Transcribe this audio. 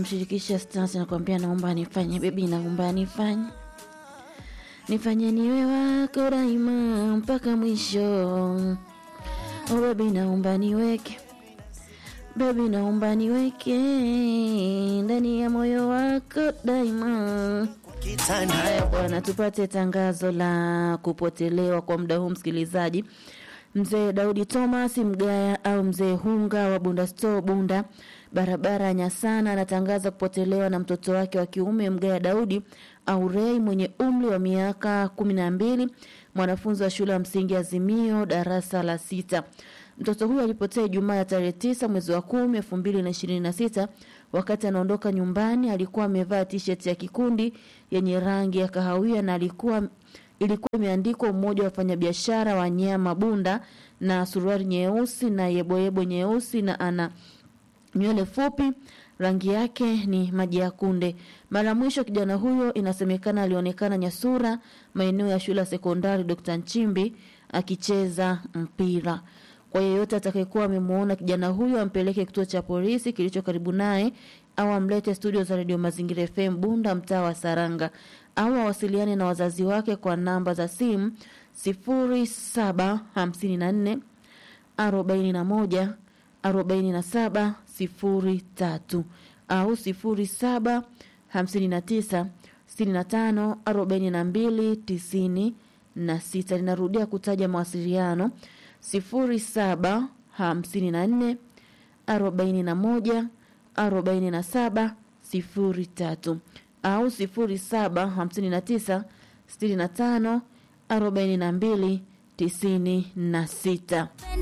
anamshirikisha Stars nakwambia, naomba nifanye bebi, naomba nifanye nifanye niwe wako daima mpaka mwisho. Oh bebi, naomba niweke bebi, naomba niweke ndani ya moyo wako daima. Haya bwana, tupate tangazo la kupotelewa kwa muda huu msikilizaji. Mzee Daudi Thomas Mgaya au mzee Hunga wa Bunda Store Bunda, barabara ya Nyasana, anatangaza kupotelewa na mtoto wake wa kiume Mgaya Daudi au Rei mwenye umri wa miaka kumi na mbili, mwanafunzi wa shule ya msingi Azimio, darasa la sita. Mtoto huyo alipotea Ijumaa ya tarehe tisa mwezi wa kumi elfu mbili na ishirini na sita. Wakati anaondoka nyumbani alikuwa amevaa t-shirt ya kikundi yenye rangi ya kahawia na alikuwa ilikuwa imeandikwa umoja wa wafanyabiashara wa nyama Bunda na suruali nyeusi na yeboyebo nyeusi na ana nywele fupi rangi yake ni maji ya kunde. Mara mwisho kijana huyo inasemekana alionekana Nyasura, maeneo ya shule ya sekondari Dr. Nchimbi akicheza mpira. Kwa yeyote atakayekuwa amemuona kijana huyo ampeleke kituo cha polisi kilicho karibu naye au amlete studio za Radio Mazingira FM Bunda mtaa wa Saranga au awasiliane na wazazi wake kwa namba za simu 0754 41 47 03 au 07 59 65 42 96. Linarudia kutaja mawasiliano 07 54 41 47 03 au 07 59 65 42 96.